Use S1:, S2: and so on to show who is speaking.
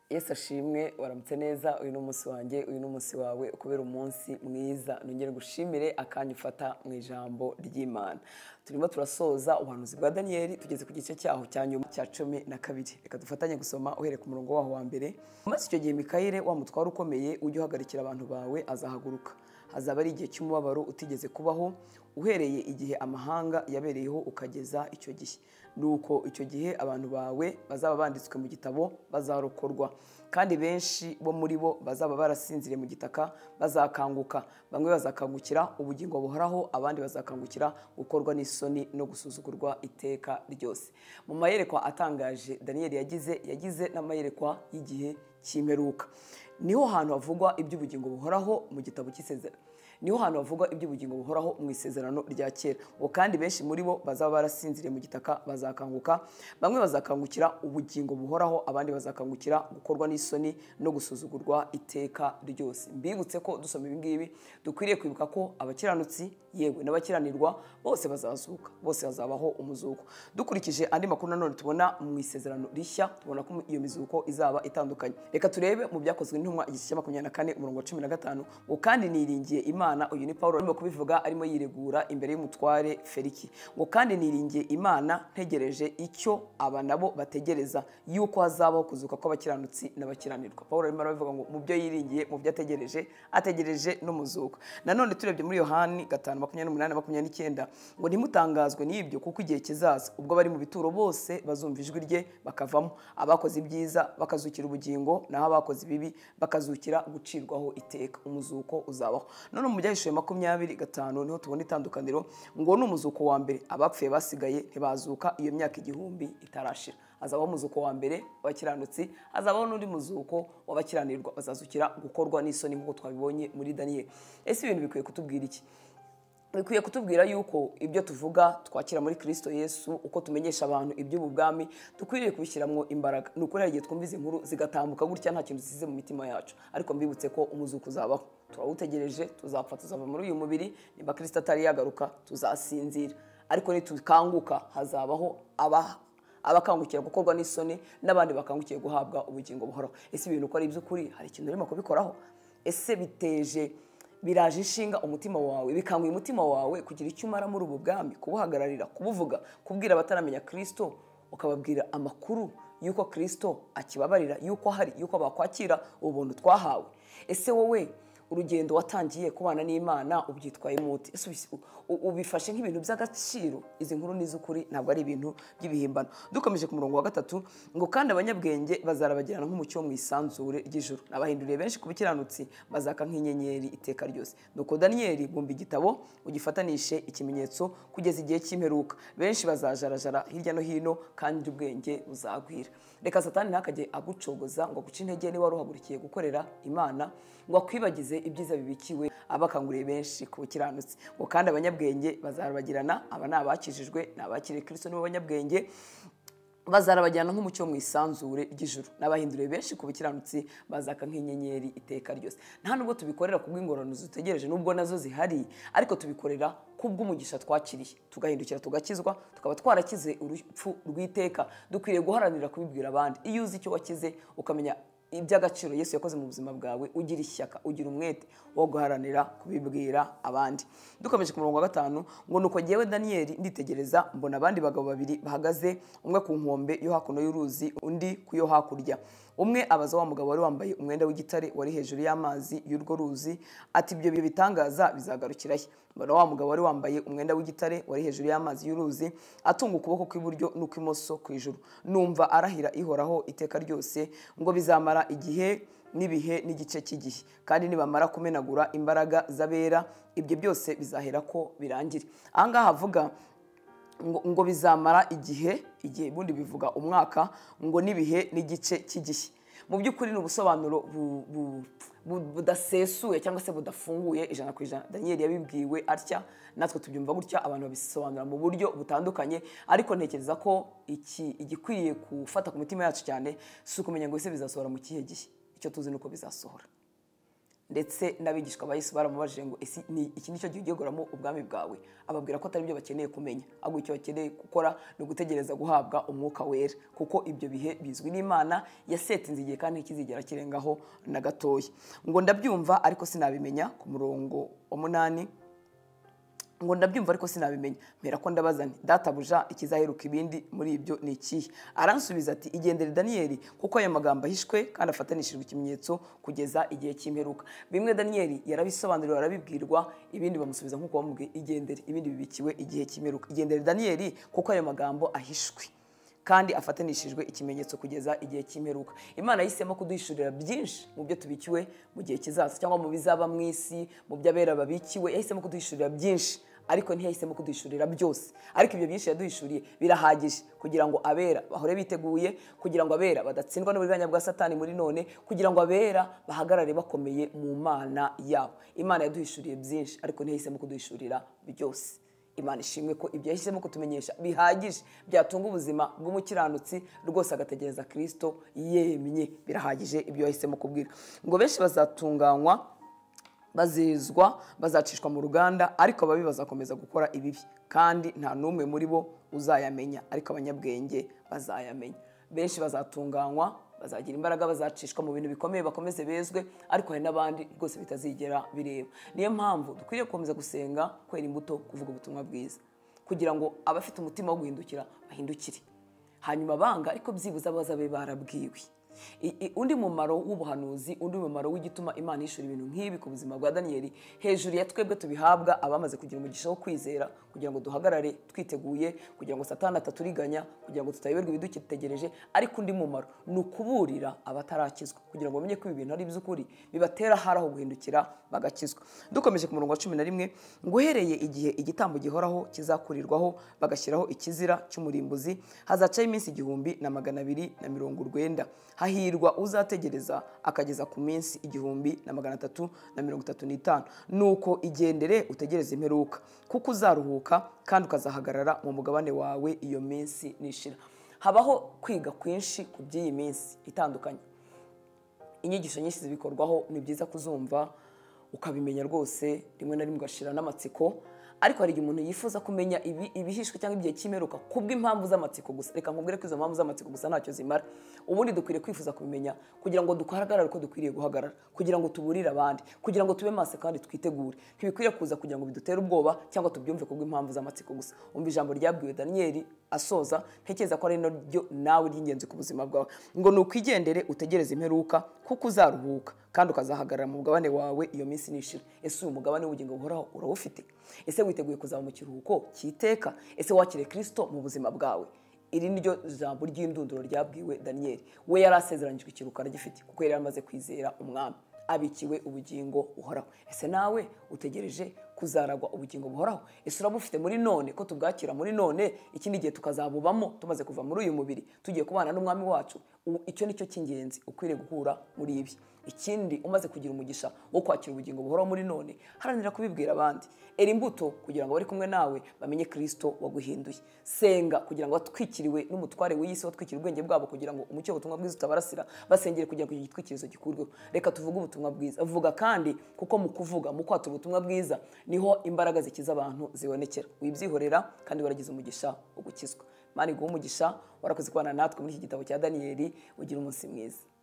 S1: yesu ashimwe waramutse neza uyu ni umunsi wanjye uyu ni umunsi wawe kubera umunsi mwiza nongere gushimire akanya ufata mu ijambo ry'imana turimo turasoza ubuhanuzi bwa daniyeli tugeze ku gice cyaho cya nyuma cya cumi na kabiri reka dufatanye gusoma uhereye ku murongo waho wa mbere maze icyo gihe mikayire wa mutware ukomeye ujye uhagarikira abantu bawe azahaguruka hazaba ari igihe cy'umubabaro utigeze kubaho uhereye igihe amahanga yabereyeho ukageza icyo gihe nuko icyo gihe abantu bawe bazaba banditswe mu gitabo bazarokorwa kandi benshi bo muri bo bazaba barasinziriye mu gitaka bazakanguka bamwe bazakangukira ubugingo buhoraho abandi bazakangukira gukorwa n'isoni no gusuzugurwa iteka ryose mu mayerekwa atangaje daniyeli yagize yagize n'amayerekwa y'igihe cy'imperuka niho hantu havugwa iby'ubugingo buhoraho mu gitabo cy'isezerano niho hantu havugwa iby'ubugingo buhoraho mu isezerano rya kera ubu kandi benshi muri bo bazaba barasinziriye mu gitaka bazakanguka bamwe bazakangukira ubugingo buhoraho abandi bazakangukira gukorwa n'isoni no gusuzugurwa iteka ryose mbibutse ko dusoma ibi ngibi dukwiriye kwibuka ko abakiranutsi yewe n'abakiranirwa bose bazazuka bose bazabaho umuzuko dukurikije andi makuru nanone tubona mu isezerano rishya tubona ko iyo mizuko izaba itandukanye reka turebe mu byakozwe n'intumwa igice cya makumyabiri na kane umurongo wa cumi na gatanu ubu kandi niringiye imana uyu ni paul arimo kubivuga arimo yiregura imbere y'umutware feriki ngo kandi niringiye imana ntegereje icyo aba nabo bategereza yuko hazabaho kuzuka kw'abakiranutsi n'abakiranirwa paul arimo arabivuga ngo mu byo yiringiye mu byo ategereje ategereje n'umuzuko nanone turebye muri yohani gatanu makumyabiri n'umunani makumyabiri n'icyenda ngo ntimutangazwe n'ibyo kuko igihe kizaza ubwo bari mu bituro bose bazumva ijwi rye bakavamo abakoze ibyiza bakazukira ubugingo naho abakoze ibibi bakazukira gucirwaho iteka umuzuko uzabaho none mu byahishuwe makumyabiri gatanu niho tubona itandukaniro ngo ni umuzuko wa mbere abapfuye basigaye ntibazuka iyo myaka igihumbi itarashira hazabaho umuzuko wa mbere w'abakiranutsi hazabaho n'undi muzuko w'abakiranirwa bazazukira gukorwa n'isoni nk'uko twabibonye muri daniyeli ese ibintu bikwiye kutubwira iki bikwiye kutubwira yuko ibyo tuvuga twakira muri kirisito yesu uko tumenyesha abantu iby'ubu bwami dukwiriye kubishyiramo imbaraga ni ukuri hari igihe twumva izi nkuru zigatambuka gutya nta kintu zisize mu mitima yacu ariko mbibutse ko umuzuko uzabaho turawutegereje tuzapfa tuzava muri uyu mubiri nimba kirisito atari yagaruka tuzasinzira ariko nitukanguka hazabaho abaha abakangukira gukorwa n'isoni n'abandi bakangukiye guhabwa ubugingo buhoraho ese ibintu uko ari iby'ukuri hari ikintu urimo kubikoraho ese biteje biraje inshinga umutima wawe bikanguye umutima wawe kugira icyo umara muri ubu bwami kubuhagararira kubuvuga kubwira abataramenya kirisito ukababwira amakuru y'uko kirisito akibabarira y'uko ahari y'uko bakwakira ubuntu twahawe ese wowe urugendo watangiye kubana n'imana ubyitwayemo uti ubifashe nk'ibintu by'agaciro izi nkuru n'iz'ukuri ntabwo ari ibintu by'ibihimbano dukomeje ku murongo wa gatatu ngo kandi abanyabwenge bazarabagirana nk'umucyo wo mu isanzure ry'ijoro abahinduriye benshi ku bikiranutsi bazaka nk'inyenyeri iteka ryose nuko daniyeli bumva igitabo ugifatanishe ikimenyetso kugeza igihe cy'imperuka benshi bazajarajara hirya no hino kandi ubwenge buzagwira reka satani ntakajye agucogoza ngo aguce intege niba wari uhagurukiye gukorera imana ngo akwibagize ibyiza bibikiwe abakanguriye benshi ku bukiranutsi ngo kandi abanyabwenge bazarabagirana aba ni abakijijwe ni abakiriye kirisito nibo banyabwenge bazarabajyana nk'umucyo mu isanzure ry'ijoro n'abahinduriye benshi ku bukiranutsi bazaka nk'inyenyeri iteka ryose nta nubwo tubikorera kubw'ingorane dutegereje nubwo nazo zihari ariko tubikorera kubw'umugisha twakiriye tugahindukira tugakizwa tukaba twarakize urupfu rw'iteka dukwiriye guharanira kubibwira abandi iyo uzi icyo wakize ukamenya iby'agaciro yesu yakoze mu buzima bwawe ugira ishyaka ugira umwete wo guharanira kubibwira abandi dukomeje ku murongo wa gatanu ngo nuko ngewe daniyeli nditegereza mbona abandi bagabo babiri bahagaze umwe ku nkombe yo hakuno y'uruzi undi ku yo hakurya umwe abaza wa mugabo wari wambaye umwenda w'igitare wari hejuru y'amazi y'urwo ruzi ati ibyo bitangaza bizagarukira he mbona wa mugabo wari wambaye umwenda w'igitare wari hejuru y'amazi y'uruzi atunga ukuboko kw'iburyo n'ukw'imoso ku ijuru numva arahira ihoraho iteka ryose ngo bizamara igihe n'ibihe n'igice cy'igihe kandi nibamara kumenagura imbaraga z'abera ibyo byose bizahera ko birangire ahangaha havuga ngo bizamara igihe igihe ubundi bivuga umwaka ngo n'ibihe n'igice cy'igihe mu by'ukuri ni ubusobanuro budasesuye cyangwa se budafunguye ijana ku ijana daniyeli yabibwiwe atya natwe tubyumva gutya abantu babisobanura mu buryo butandukanye ariko ntekereza ko iki igikwiriye gufata ku mitima yacu cyane si ukumenya ngo ese bizasohora mu kihe gihe icyo tuzi ni uko bizasohora ndetse n'abigishwa ba yesu baramubajije ngo ese ni iki nicyo gihe ugiye gukoramo ubwami bwawe ababwira ko atari byo bakeneye kumenya ahubwo icyo bakeneye gukora ni ugutegereza guhabwa umwuka wera kuko ibyo bihe bizwi n'imana yasetinze igihe kandi ntikizigera kirengaho na gatoya ngo ndabyumva ariko sinabimenya ku murongo wa munani ngo ndabyumva ariko sinabimenya mbera ko ndabazani databuja ikizaheruka ibindi muri ibyo ni ikihe aransubiza ati igendere daniyeli kuko aya magambo ahishwe kandi afatanishijwe ikimenyetso kugeza igihe cy'imperuka bimwe daniyeli yarabisobanuriwe arabibwirwa ibindi bamusubiza nk'uko bamubwiye igendere ibindi bibikiwe igihe cy'imperuka igendere daniyeli kuko aya magambo ahishwe kandi afatanishijwe ikimenyetso kugeza igihe cy'imperuka imana yahisemo kuduhishurira byinshi mu byo tubikiwe mu gihe kizaza cyangwa mu bizaba mu isi mu by'abera babikiwe yahisemo kuduhishurira byinshi ariko ntiyahisemo kuduhishurira byose ariko ibyo byinshi yaduhishuriye birahagije kugira ngo abera bahore biteguye kugira ngo abera badatsindwa n'uburiganya bwa satani muri none kugira ngo abera bahagarare bakomeye mu mana yabo imana yaduhishuriye byinshi ariko ntiyahisemo kuduhishurira byose imana ishimwe ko ibyo yahisemo kutumenyesha bihagije byatunga ubuzima bw'umukiranutsi rwose agategereza kirisito yemye birahagije ibyo yahisemo kubwira ngo benshi bazatunganywa bazizwa bazacishwa mu ruganda ariko ababi bazakomeza gukora ibibi kandi nta n'umwe muri bo uzayamenya ariko abanyabwenge bazayamenya benshi bazatunganywa bazagira imbaraga bazacishwa mu bintu bikomeye bakomeze bezwe ariko hari n'abandi rwose bitazigera bireba niyo mpamvu dukwiriye gukomeza gusenga kwera imbuto kuvuga ubutumwa bwiza kugira ngo abafite umutima wo guhindukira bahindukire hanyuma banga ariko byibuze abazabe barabwiwe undi mumaro w'ubuhanuzi undi mumaro w'igituma imana yishyura ibintu nk'ibi ku buzima bwa daniyeli hejuru ya twebwe tubihabwa abamaze kugira umugisha wo kwizera kugira ngo duhagarare twiteguye kugira ngo satana ataturiganya kugira ngo tutayoberwa ibidutegereje ariko undi mumaro ni ukuburira abatarakizwa kugira ngo bamenye ko ibi bintu ari iby'ukuri bibatera hari aho guhindukira bagakizwa dukomeje ku murongo wa cumi na rimwe ngo uhereye igihe igitambo gihoraho kizakurirwaho bagashyiraho ikizira cy'umurimbuzi hazacaho iminsi igihumbi na magana abiri na mirongo urwenda hahirwa uzategereza akageza ku minsi igihumbi na magana atatu na mirongo itatu n'itanu nuko igendere utegereze imperuka kuko uzaruhuka kandi ukazahagarara mu mugabane wawe iyo minsi nishira habaho kwiga kwinshi ku by'iyi minsi itandukanye inyigisho nyinshi zibikorwaho ni byiza kuzumva ukabimenya rwose rimwe na rimwe ugashira n'amatsiko ariko hari igihe umuntu yifuza kumenya ibihishwe cyangwa igihe cy'imeruka kubw'impamvu z'amatsiko gusa reka nkubwire ko izo mpamvu z'amatsiko gusa ntacyo zimara ubundi dukwiriye kwifuza kubimenya kugira ngo duhagarare uko dukwiriye guhagarara kugira ngo tuburire abandi kugira ngo tube maso kandi twitegure ntibikwiriye kuza kugira ngo bidutere ubwoba cyangwa tubyumve kubw'impamvu z'amatsiko gusa umva ijambo ryabwiwe daniyeli asoza ntekereza ko ari naryo nawe ry'ingenzi ku buzima bwawe ngo ni ukwigendere utegereze imperuka kuko uzaruhuka kandi ukazahagarara mu mugabane wawe iyo minsi nishira ese uyu mugabane w'ubugingo buhoraho urawufite ese witeguye kuzaba mu kiruhuko cyiteka ese wakire kirisito mu buzima bwawe iri ni ryo jambo ry'indunduro ryabwiwe daniyeli we yari asezeranyijwe ikiruhuko aragifite kuko yari yamaze kwizera umwami abikiwe ubugingo buhoraho ese nawe utegereje kuzaragwa ubugingo buhoraho ese urabufite muri none ko tubwakira muri none ikindi gihe tukazabubamo tumaze kuva muri uyu mubiri tugiye kubana n'umwami wacu icyo ni cyo cy'ingenzi ukwiriye guhura muri ibi ikindi umaze kugira umugisha wo kwakira ubugingo buhoraho muri none haranira kubibwira abandi era imbuto kugira ngo abari kumwe nawe bamenye kirisito waguhinduye senga kugira ngo batwikiriwe n'umutware w'isi watwikira ubwenge bwabo kugira ngo umucyo w'ubutumwa bwiza utabarasira basengere kugira ngo icyo gitwikirizo gikurweho reka tuvuge ubutumwa bwiza vuga kandi kuko mu kuvuga mu kwatura ubutumwa bwiza niho imbaraga zikiza abantu zibonekera wibyihorera kandi waragize umugisha wo gukizwa mani guha umugisha warakoze kubana natwe muri iki gitabo cya daniyeli ugira umunsi mwiza